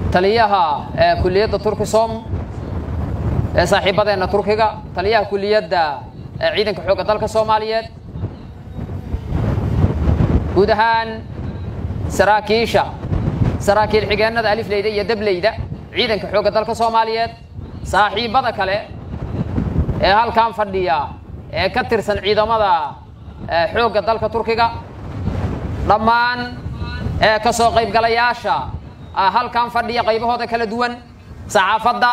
taliyaha kuliyadda turkisom ee saaxiibadeenna turkiga taliyaha kuliyadda ciidanka xoogga dalka soomaaliyeed guud ahaan saraakiisha saraakiil xigeennada alifleyda iyo dableyda ciidanka xoogga dalka soomaaliyeed saaxiibbada kale ee halkan fadhiya ee ka tirsan ciidamada xoogga dalka turkiga dhammaan ka soo qaybgalayaasha halkan fadhiya qaybahooda kala duwan saxaafadda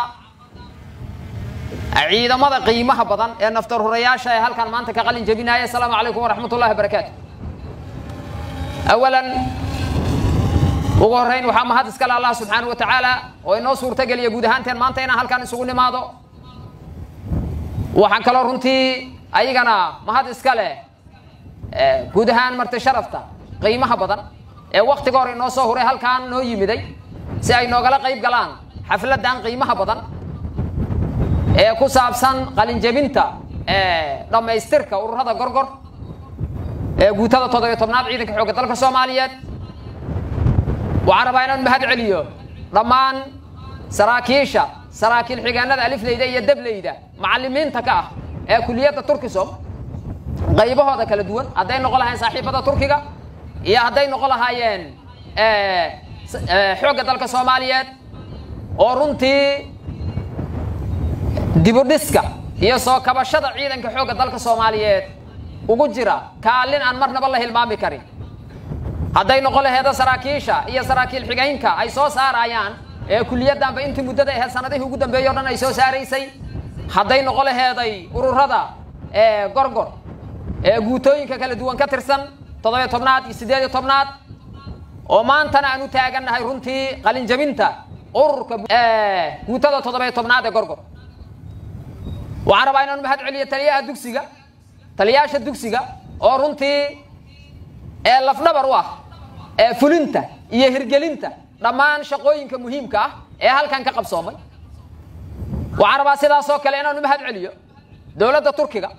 ciidamada qiimaha badan ee naftarhurayaasha ee halkan maanta ka qalin jebinaya asalaamu calaykum waraxmat ullahi barakaatu awalan ugu horrayn waxaa mahad iskale allah subxaanau wa tacaala oo inoo suurtageliya guud ahaanteen maanta inaan halkan isugu nimaado waxaan kaloo runtii ayagana mahad iska leh guud ahaan marti sharafta qiimaha badan ee waktiga hore inoo soo huray halkaan noo yimiday si ay noogala qayb galaan xafladdan qiimaha badan ee ku saabsan qalinjebinta dhammaystirka ururada gorgor ee guutada toddobiyo tobnaad ciidanka xoogga dalka soomaaliyeed waxaan rabaa inaan mahad celiyo dhammaan saraakiisha saraakiil xigeenada alifleyda iyo dableyda macallimiinta ka ah ee kuliyadda turkisom qaybahooda kala duwan hadday noqon lahayen saaxiibada turkiga iyo hadday noqon lahaayeen xoogga dalka soomaaliyeed oo runtii dibudhiska iyo soo kabashada ciidanka xoogga dalka soomaaliyeed ugu jira kaalin aan marnaba la hilmaami karin hadday noqon laheeda saraakiisha iyo saraakiil xigaynka ay soo saarayaan ee kuliyaddanba intii muddada aheyd sanadihii ugu dambeeyey o dhan ay soo saaraysay hadday noqon laheeday ururada gorgor ee guutooyinka kala duwan ka tirsan toddobiyo tobnaad iyo siddeed iyo tobnaad oo maantana aan u taagannahay runtii qalinjabinta ururka guutada toddobiyo tobnaad ee gorgor waxaan rabaa inaan mahad celiyo taliyaha dugsiga taliyaasha dugsiga oo runtii ee lafdhabar u ah ee fulinta iyo hirgelinta dhammaan shaqooyinka muhiimka ah ee halkan ka qabsoomay waxaan rabaa sidaasoo kale inaanu mahad celiyo dowladda turkiga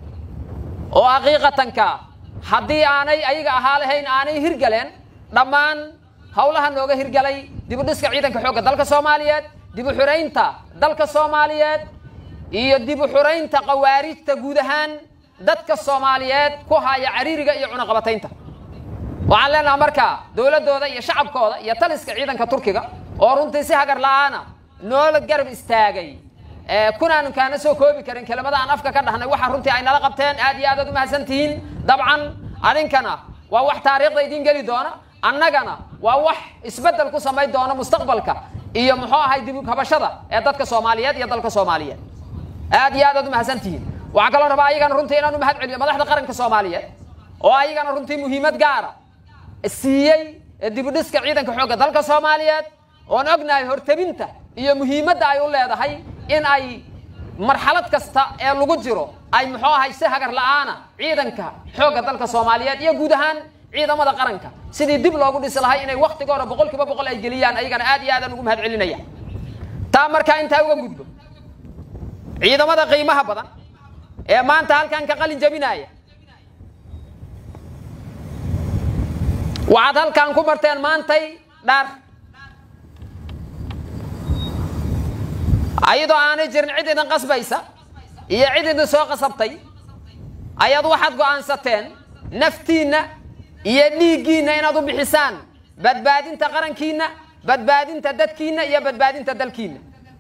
oo xaqiiqatanka haddii aanay ayaga ahaa lahayn aanay hirgaleen dhammaan howlaha nooga hirgalay dibudhiska ciidanka xoogga dalka soomaaliyeed dibu xuraynta dalka soomaaliyeed iyo dibu xuraynta khawaarijta guud ahaan dadka soomaaliyeed ku haya cariiriga iyo cunaqabataynta waxaan leenaha markaa dowladdooda iyo shacabkooda iyo taliska ciidanka turkiga oo runtii si hagar la-aana noola garab istaagay kunaanu kaana soo koobi karin kelimada aan afka ka dhahnay waxa runtii ay nala qabteen aad iyo aadaad u mahadsan tihiin dabcan adinkana waa wax taariikhda idiin geli doona annagana waa wax isbeddel ku samayn doona mustaqbalka iyo muxuu ahay dib habashada ee dadka soomaaliyeed iyo dalka soomaaliyeed aad iyo aadaad u mahadsan tihiin waxaan kaloo rabaa ayagana runtii inaanu mahad celiyo madaxda qaranka soomaaliyeed oo ayagana runtii muhiimad gaara siiyey dibudhiska ciidanka xoogga dalka soomaaliyeed oon ognahay hortabinta iyo muhiimadda ay u leedahay in ay marxalad kasta ee lagu jiro ay muxuu ahay si hagar la-aana ciidanka xoogga dalka soomaaliyeed iyo guud ahaan ciidamada qaranka sidii dib loogu dhisi lahay inay waktigoora boqol kiiba boqol ay geliyaan ayagana aad iyo aadaan ugu mahad celinaya taa markaa intaa uga gudbo ciidamada qiimaha badan ee maanta halkan ka qalin jabinaya waxaad halkan ku barteen maantay dhaar ayadoo aanay jirin cid idin qasbaysa iyo cid idin soo qasabtay ayaad waxaad go'aansateen naftiinna iyo dhiiggiinna inaad u bixisaan badbaadinta qarankiinna badbaadinta dadkiinna iyo badbaadinta dalkiinna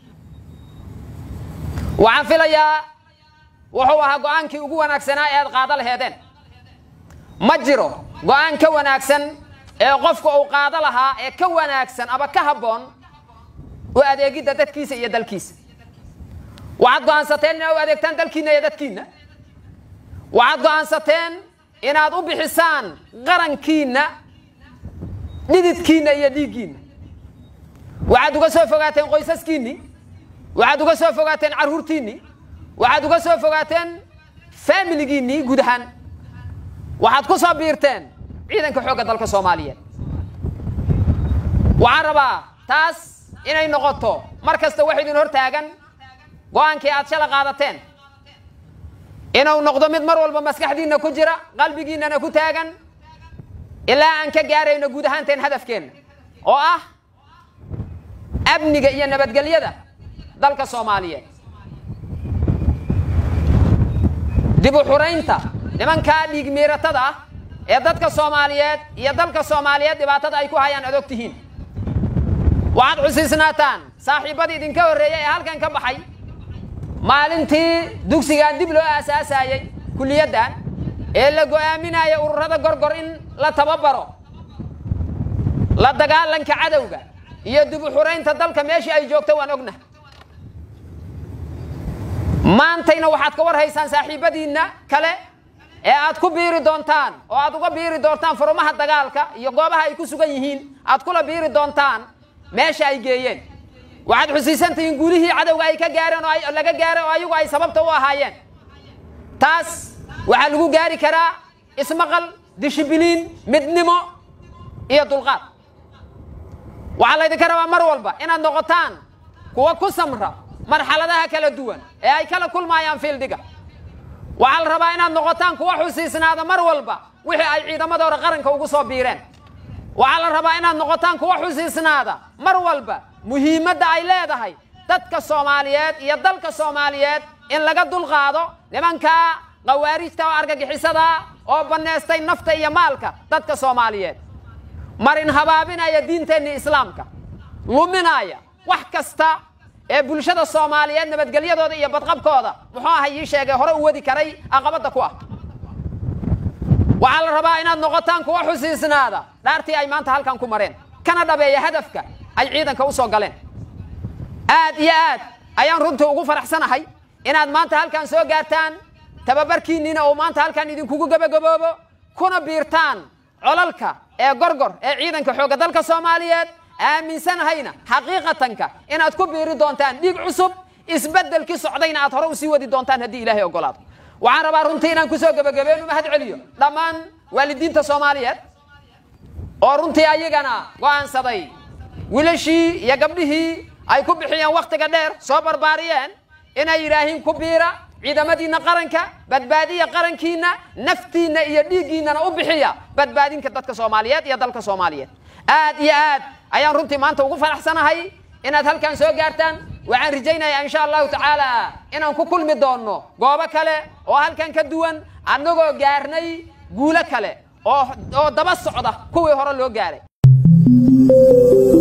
waxaan filayaa wuxuu ahaa go'aankii ugu wanaagsanaa ee aad qaado laheedeen ma jiro go'aan ka wanaagsan ee qofku uu qaado lahaa ee ka wanaagsan ama ka habboon u adeegidda dadkiisa iyo dalkiisa waxaad go'aansateen inaad u adeegtaan dalkiinna iyo dadkiinna waxaad go'aansateen inaad u bixisaan qarankiinna dhididkiinna iyo dhiiggiinna waxaad uga soo fogaateen qoysaskiinnii waxaad uga soo fogaateen carruurtiinnii waxaad uga soo fogaateen faamiligiinnii guud ahaan waxaad ku soo biirteen ciidanka xoogga dalka soomaaliyeed waxaan rabaa taas inay noqoto mar kasta wax idin hor taagan go'aankii aad shala qaadateen inuu noqdo mid mar walba maskaxdiinna ku jira qalbigiinnana ku taagan ilaa aan ka gaarayno guud ahaanteen hadafkeenna oo ah amniga iyo nabadgelyada dalka soomaaliyeed dib u xuraynta nimankaa dhiig miiratada ah ee dadka soomaaliyeed iyo dalka soomaaliyeed dhibaatada ay ku hayaan ad og tihiin waxaad xusiisnaataan saaxiibbadii idinka horreeyey ee halkan ka baxay maalintii dugsigan dib loo aasaasayey kulliyaddan ee la go'aaminaya ururada gorgor in la tababaro la dagaalanka cadowga iyo dib u xuraynta dalka meeshii ay joogto waan ognahay maantayna waxaad ka war haysaan saaxiibbadiinna kale ee aad ku biiri doontaan oo aad uga biiri doontaan furumaha dagaalka iyo goobaha ay ku sugan yihiin aad kula biiri doontaan meesha ay geeyeen waxaad xusiisantihiin guulihii cadowga ay ka gaareen oo laga gaaray oo ayagu ay sababta u ahaayeen taas waxaa lagu gaari karaa ismaqal dishibiliin midnimo iyo dulqaad waxaa laydinka rabaa mar walba inaad noqotaan kuwa ku samra marxaladaha kala duwan ee ay kala kulmaayaan fiildiga waxaa la rabaa inaad noqotaan kuwa xusiisnaada mar walba wixii ay ciidamadooda qaranka ugu soo biireen waxaa la rabaa inaad noqotaan kuwa xusiisnaada mar walba muhiimadda ay leedahay dadka soomaaliyeed iyo dalka soomaaliyeed in laga dulqaado nimankaa khawaarijta oo argagixisada oo bannaystay nafta iyo maalka dadka soomaaliyeed marin habaabinaya diinteenni islaamka luminaya wax kasta ee bulshada soomaaliyeed nabadgelyadooda iyo badqabkooda muxuu aha ii sheegay hore u wadi karay aqabadda ku ah waxaa la rabaa inaad noqotaan kuwa xusiisnaada dhaartii ay maanta halkan ku mareen kana dhabeeya hadafka ay ciidanka u soo galeen aad iyo aad ayaan runtii ugu faraxsanahay inaad maanta halkan soo gaartaan tababarkiinniina uu maanta halkan idinkugu gebagaboobo kuna biirtaan colalka ee gorgor ee ciidanka xoogga dalka soomaaliyeed aaminsanahayna xaqiiqatanka inaad ku biiri doontaan dhiig cusub isbeddelkii socdayna aad hore usii wadi doontaan haddii ilaahay ogolaado waxaan rabaa runtii inaan kusoo gebagabeenu mahad celiyo dhammaan waalidiinta soomaaliyeed oo runtii ayagana go'aansaday wiilashii iyo gabdhihii ay ku bixiyeen wakhtiga dheer soo barbaariyeen inay yidhaahiin ku biira ciidamadiinna qaranka badbaadiya qarankiinna naftiinna iyo dhiiggiinnana u bixiya badbaadinka dadka soomaaliyeed iyo dalka soomaaliyeed aad iyo aad ayaan runtii maanta ugu faraxsanahay inaad halkan soo gaartaan waxaan rajaynayaa insha allahu tacaala inaan ku kulmi doonno goobo kale oo halkan ka duwan annagoo gaarnay guulo kale oo oo daba socda kuwii hore loo gaaray